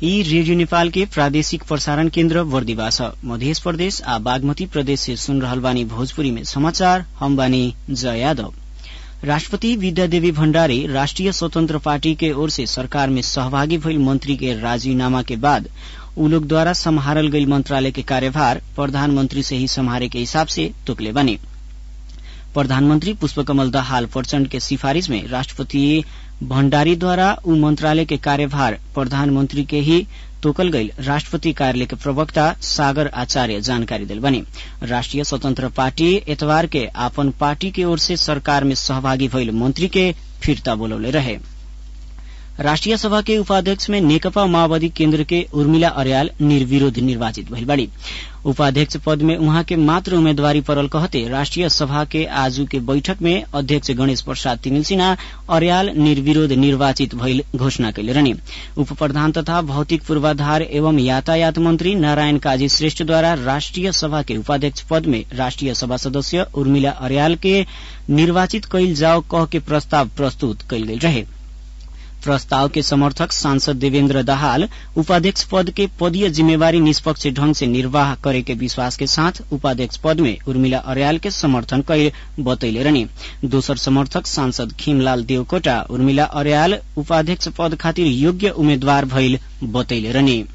यी रेडियो नेपाल के प्रादेशिक प्रसारण केन्द्र बर्दिवा छ मध्य प्रदेश आ बागमती प्रदेश से सुन रहल बानी भोजपुरी में समाचार हम बानी जय यादव राष्ट्रपति विद्यादेवी भण्डारी राष्ट्रिय स्वतन्त्र पार्टी के ओर से सरकार में सहभागी भइल मंत्री के राजीनामा के बाद उ लोग द्वारा सम्हारल गई मंत्रालय के कार्यभार प्रधानमंत्री से ही सम्हारे के हिसाब से तोकले बने प्रधानमंत्री पुष्पकमल दाहाल प्रचण्ड के सिफारिश में राष्ट्रपति भण्डारी द्वारा उ मंत्रालय के कार्यभार प्रधानमंत्री के ही तोकल गई राष्ट्रपति कार्यालय के प्रवक्ता सागर आचार्य जानकारी दिल बने राष्ट्रिय स्वतंत्र पार्टी एतवार के आपन पार्टी के ओर से सरकार में सहभागी भइल मंत्री के फिर्ता बोलौले रहे राष्ट्रिय सभा के उपाध्यक्ष में नेकपा माओवादी केन्द्र के उर्मिला अर्याल निर्विरोध निर्वाचित भइल बाड़ी उपाध्यक्ष पद में उहाँ के मात्र उम्मेदवारी परल कहते राष्ट्रिय सभा के आजू के बैठक में अध्यक्ष गणेश प्रसाद तिमिल सिन्हा अर्याल निर्विरोध निर्वाचित भइल घोषणा कैले रहने उप प्रधान तथा भौतिक पूर्वाधार एवं यातायात मंत्री नारायण काजी श्रेष्ठद्वारा राष्ट्रिय सभा के उपाध्यक्ष पद में राष्ट्रिय सभा सदस्य उर्मिला अर्याल के निर्वाचित कैल जाओ कह के प्रस्ताव प्रस्तुत कैल गेल रहे प्रस्ताव के समर्थक सांसद देवेन्द्र दाहाल उपाध्यक्ष पद के पदीय जिम्मेवारी निष्पक्ष ढंग से निर्वाह करे के विश्वास के साथ उपाध्यक्ष पद में उर्मिला अर्याल के समर्थन कैल बतैले रहने दोसर समर्थक सांसद खीमलाल देवकोटा उर्मिला अर्याल उपाध्यक्ष पद खातिर योग्य उम्मेद्वार भइल बतैले रहने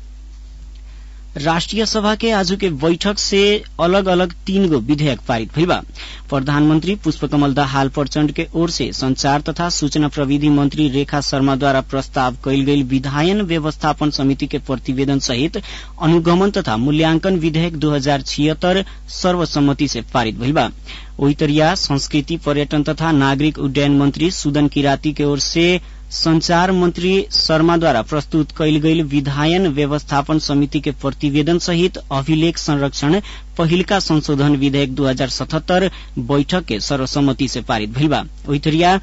राष्ट्रिय सभा के आज के बैठक से अलग अलग तीन गो विधेयक पारित भइल बा प्रधानमंत्री पुष्पकमल दाहाल प्रचण्ड के ओर से संचार तथा सूचना प्रविधि मंत्री रेखा शर्मा द्वारा प्रस्ताव कैल गई विधायन व्यवस्थापन समिति के प्रतिवेदन सहित अनुगमन तथा मूल्यांकन विधेयक दो हजार छिहत्तर सर्वसम्मति से पारित भइल बा ओइतरिया संस्कृति पर्यटन तथा नागरिक उड्डयन मंत्री सुदन किराती के ओर से संचार मंत्री शर्मा द्वारा प्रस्तुत कैल गई विधायन व्यवस्थापन समिति के प्रतिवेदन सहित अभिलेख संरक्षण पहिलका संशोधन विधेयक दू हजार सतहत्तर बैठक के सर्वसम्मति से पारित भइल बा ओइतरिया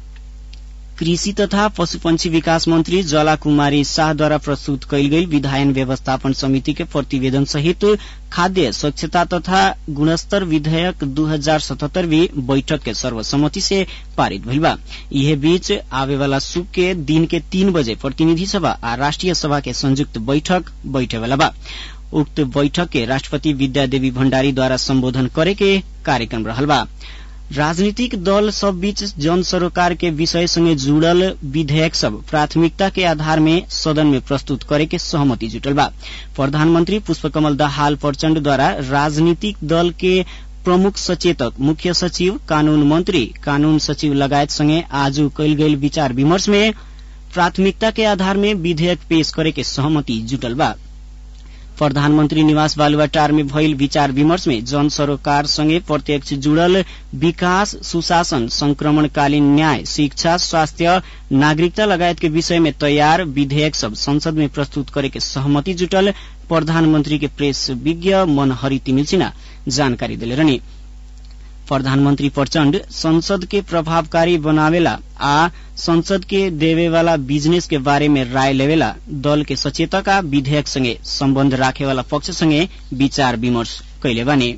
कृषि तथा पशुपंछी विकास मंत्री जला कुमारी शाहद्वारा प्रस्तुत कैल गई विधायन व्यवस्थापन समिति के प्रतिवेदन सहित खाद्य स्वच्छता तथा गुणस्तर विधेयक दू हजार सतहत्तर भी बैठक के सर्वसम्मति से पारित भइल बा यह बीच आवे वाला सुख के दिन के तीन बजे प्रतिनिधि सभा आ राष्ट्रिय सभा के संयुक्त बैठक बैठे वाला बा उक्त बैठक के राष्ट्रपति विद्यादेवी भण्डारी द्वारा सम्बोधन करे के कार्यक्रम रहल बा राजनीतिक दल सब बीच जन सरोकार के विषय संगे जुड़ल विधेयक सब प्राथमिकता के आधार में सदन में प्रस्तुत करे के सहमति जुटल बा प्रधानमंत्री पुष्पकमल दाहाल प्रचण्ड द्वारा राजनीतिक दल के प्रमुख सचेतक मुख्य सचिव कानून मंत्री कानून सचिव लगायत संगे आज कैल गई विचार विमर्श में प्राथमिकता के आधार में विधेयक पेश करे के सहमति जुटल बा प्रधानमंत्री निवास बालुवाटार में भइल विचार विमर्श में जन सरोकार संगे प्रत्यक्ष जुड़ल विकास सुशासन संक्रमणकालीन न्याय शिक्षा स्वास्थ्य नागरिकता लगायत के विषय में तैयार विधेयक सब संसद में प्रस्तुत करे के सहमति जुटल प्रधानमंत्री के प्रेस विज्ञ मनहरी तिमिल सिन्हा जानकारी दिले रहनी प्रधानमंत्री प्रचण्ड संसद के प्रभावकारी बनावेला आ संसद के देवेवाला बिजनेस के बारे में राय लेवेला दल के सचेतक आ विधेयक संगे सम्बन्ध राखेवाला पक्ष संगे विचार विमर्श कैले बानी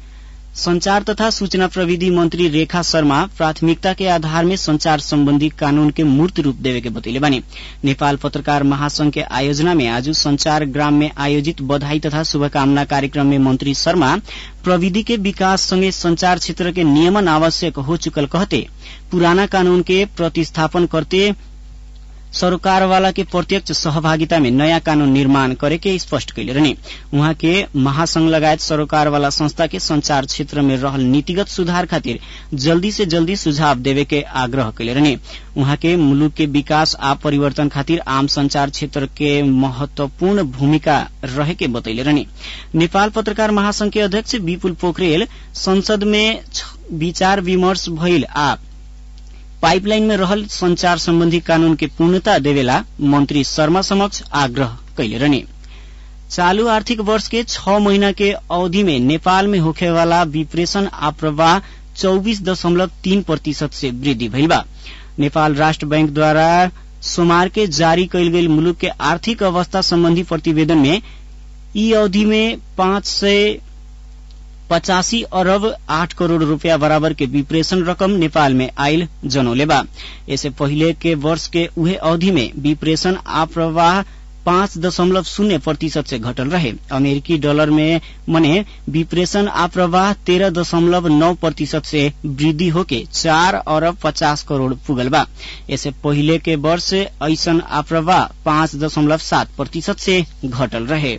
संचार तथा सूचना प्रविधि मंत्री रेखा शर्मा प्राथमिकता के आधार में संचार संबंधी कानून के मूर्त रूप देवे के बतैले बानी नेपाल पत्रकार महासंघ के आयोजना में आज संचार ग्राम में आयोजित बधाई तथा शुभकामना कार्यक्रम में मंत्री शर्मा प्रविधि के विकास संगे संचार क्षेत्र के नियमन आवश्यक हो चुकल कहते पुराना कानून के प्रतिस्थापन करते सरोकार वाला के प्रत्यक्ष सहभागिता में नयाँ कानून निर्माण करे के स्पष्ट कैले रहने उहाँ के महासंघ लगायत सरोकार वाला संस्था के संचार क्षेत्र में रहल नीतिगत सुधार खातिर जल्दी से जल्दी सुझाव देवे के आग्रह कैले रहने उहाँ के मुलुक के विकास आ परिवर्तन खातिर आम संचार क्षेत्र के महत्वपूर्ण भूमिका रहे के बतैले रहने नेपाल पत्रकार महासंघ के अध्यक्ष विपुल पोखरेल संसद में विचार विमर्श भइल आ पाइपलाइन में रहल संचार संबंधी कानून के पूर्णता देवेला मंत्री शर्मा समक्ष आग्रह कैले रहने चालू आर्थिक वर्ष के छ महीना के अवधि में नेपाल में होखेवाला विप्रेशन आ प्रवाह चौबीस दशमलव तीन प्रतिशत से वृद्धि भइल बा नेपाल राष्ट्र बैंक द्वारा सोमवार के जारी कैल गेल मुलुक के आर्थिक अवस्था संबंधी प्रतिवेदन में ई अवधि में पाँच सय पचासी अरब आठ करोड़ रूपया बराबर के विप्रेशन रकम नेपाल में आयल जनौले बा इससे पहिले के वर्ष के उहे अवधि में विप्रेशन आ प्रवाह पाँच दशमलव शून्य प्रतिशत से घटल रहे अमेरिकी डॉलर में मने विप्रेशन आप्रवाह तेरह दशमलव नौ प्रतिशत से वृद्धि होके चार अरब पचास करोड़ पुगल बा इससे पहिले के वर्ष ऐसन आप्रवाह पाँच दशमलव सात प्रतिशत से घटल रहे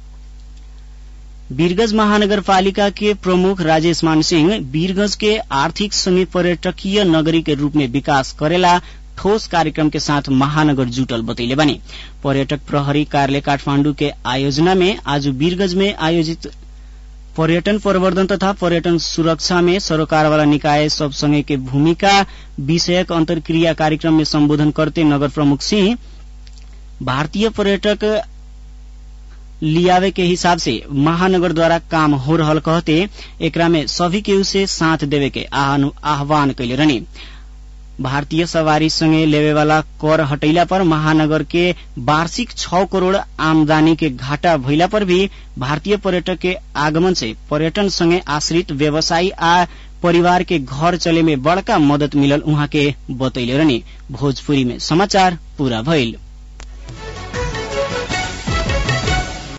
वीरगंज महानगरपालिका के प्रमुख राजेश मान सिंह वीरगंज के आर्थिक संगे पर्यटकीय नगरी के रूप में विकास करेला ठोस कार्यक्रम के साथ महानगर जुटल बतैले बने पर्यटक प्रहरी कार्यालय काठमांडू के आयोजना में आज वीरगंज में आयोजित पर्यटन प्रवर्धन तथा पर्यटन सुरक्षा में सरोकार वाला निकाय सब संगे के भूमिका विषयक अंतर्क्रिया कार्यक्रम में संबोधन करते नगर प्रमुख सिंह भारतीय पर्यटक लियावे के हिसाब से महानगर द्वारा काम हो रहल कहते एकरा में सभी केहू से साथ देवे के आह्वान कैले रहनी भारतीय सवारी संगे लेवे वाला कर हटैला पर महानगर के वार्षिक छ करोड़ आमदानी के घाटा भइला पर भी भारतीय पर्यटक के आगमन से पर्यटन संगे आश्रित व्यवसायी आ परिवार के घर चले में बड़का मदद मिलल उहाँ के बतैले रहनी भोजपुरी में समाचार पूरा भइल